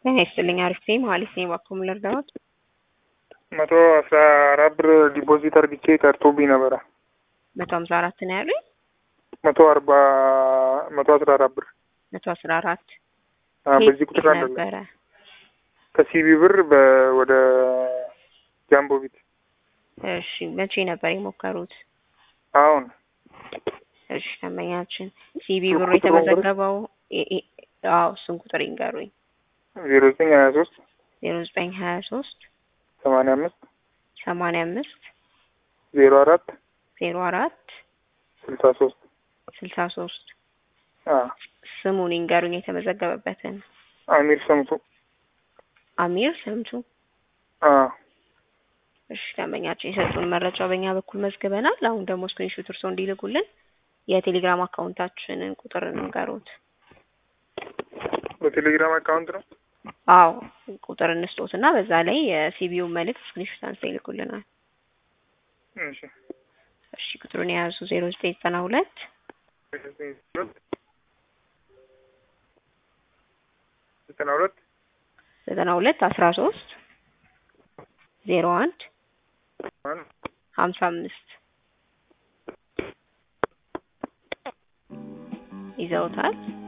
ጤና ይስጥልኝ አሪፍ ነኝ መሀሌት ነኝ እባክዎ ምን ልርዳዎት መቶ አስራ አራት ብር ዲፖዚት አርግቼ ቀርቶብኝ ነበረ። መቶ ሀምሳ አራት ነው ያሉኝ መቶ አርባ መቶ አስራ አራት ብር መቶ አስራ አራት አ፣ በዚህ ቁጥር አለ ነበረ ከሲቢ ብር በ- ወደ ጃምቦ ቤት እሺ መቼ ነበር የሞከሩት አሁን እሺ ደንበኛችን ሲቢ ብሩ ቁጥሩን የተመዘገበው ए- ए- አዎ እሱን ቁጥር ይንገሩኝ ዜሮ ዘጠኝ ሀያ ሶስት ዜሮ ዘጠኝ ሀያ ሶስት ሰማንያ አምስት ሰማንያ አምስት ዜሮ አራት ዜሮ አራት ስልሳ ሶስት ስልሳ ሶስት አ ስሙን ይንገሩኝ የተመዘገበበትን አሚር ሰምቱ አሚር ስምቱ አ እሺ ደንበኛችን የሰጡን መረጃ በእኛ በኩል መዝግበናል አሁን ደግሞ ስክሪንሾት እርስዎ እንዲልኩልን የቴሌግራም አካውንታችንን ቁጥር እንንገሩት በቴሌግራም አካውንት ነው አዎ ቁጥር እንስጦት እና በዛ ላይ የሲቢዩ መልእክት ስክሪንሾት አንስተው ይልኩልናል እሺ እሺ ቁጥሩን የያዙ ዜሮ ዘጠኝ ዘጠና ሁለት ዘጠና ሁለት ዘጠና ሁለት አስራ ሶስት ዜሮ አንድ ሀምሳ አምስት ይዘውታል